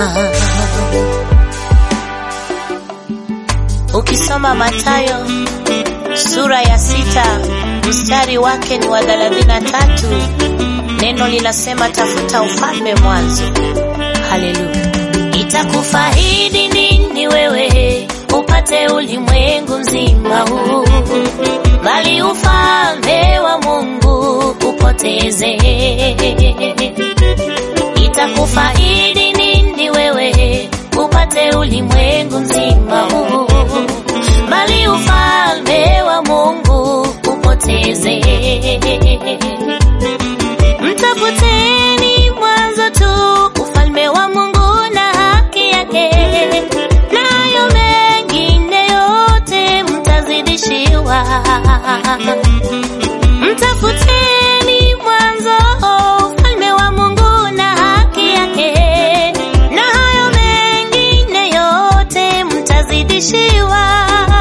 Ukisoma Mathayo sura ya sita mstari wake ni wa thelathini na tatu neno linasema tafuta ufalme mwanzo. Haleluya! Itakufaidi nini wewe upate ulimwengu mzima huu, bali ufalme wa Mungu upoteze? Itakufaidi nini wewe upate ulimwengu mzima huu, bali ufalme wa Mungu upoteze? Mtafuteni mwanzo tu ufalme wa Mungu na haki yake, nayo mengine yote mtazidishiwa. Mtafuteni mwanzo ufalme wa Mungu na haki yake, na hayo mengine yote mtazidishiwa.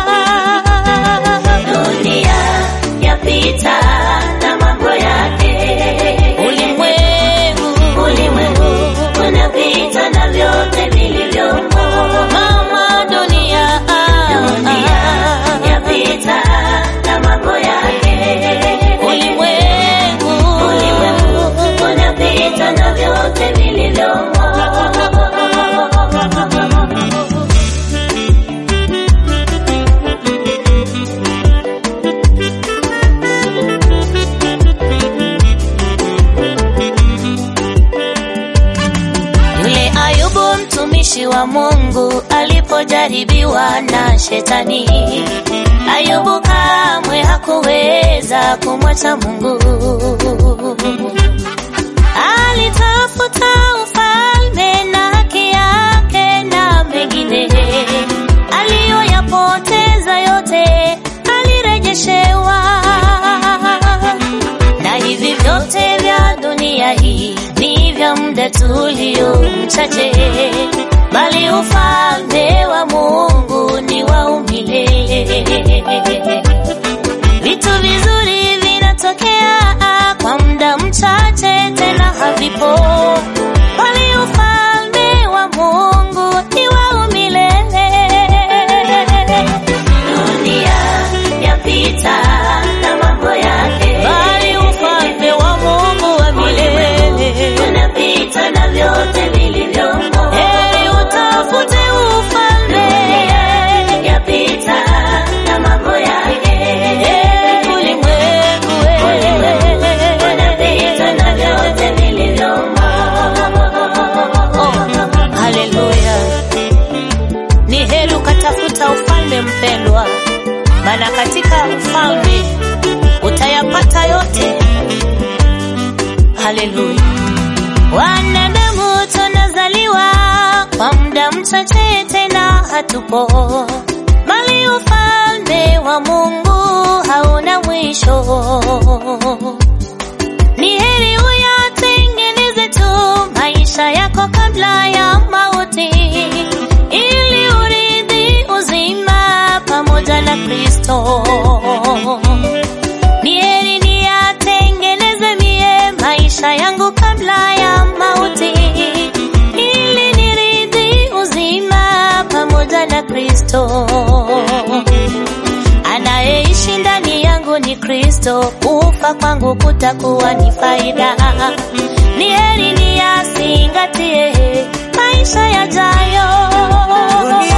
Dunia yapita na mambo yake, ulimwengu ulimwengu unapita na vyote vilivyomo. Mama dunia, dunia yapita na mambo yake, ulimwengu ulimwengu unapita na vyote vilivyomo. Yule Ayubu mtumishi wa Mungu alipojaribiwa na shetani, Ayubu kamwe hakuweza kumwacha Mungu. Alitafuta ufalme na haki yake na mengine aliyoyapoteza yote alirejeshewa na hivi vyote vya dunia hii ni vya muda tulio mchache, bali ufalme wa Mungu ni wa umilele. Vitu vizuri vinatokea kwa muda mchache, tena havipo, bali ufalme wa Mungu ni wa umilele. Dunia yapita na mambo yake, bali ufalme wa Mungu wa milele unapita na vyote vilivyomo. Heri utafute ufalme, yapita na mambo yake, ulimwengu unapita na vyote vilivyomo. Haleluya! Ni heri ukatafuta ufalme mpendwa, maana katika ufalme utayapata yote. Haleluya! Wanadamu tunazaliwa kwa muda mchache, tena hatupo, bali ufalme wa Mungu hauna mwisho. Ni heri uyatengeneze tu maisha yako kabla ya mauti, ili urithi uzima pamoja na Kristo. Ni heri niyatengeneze mie maisha yangu kabla ya mauti, ili nirithi uzima pamoja na Kristo. Anayeishi ndani yangu ni Kristo, kufa kwangu kutakuwa ni faida. Ni heri niyazingatie maisha yajayo.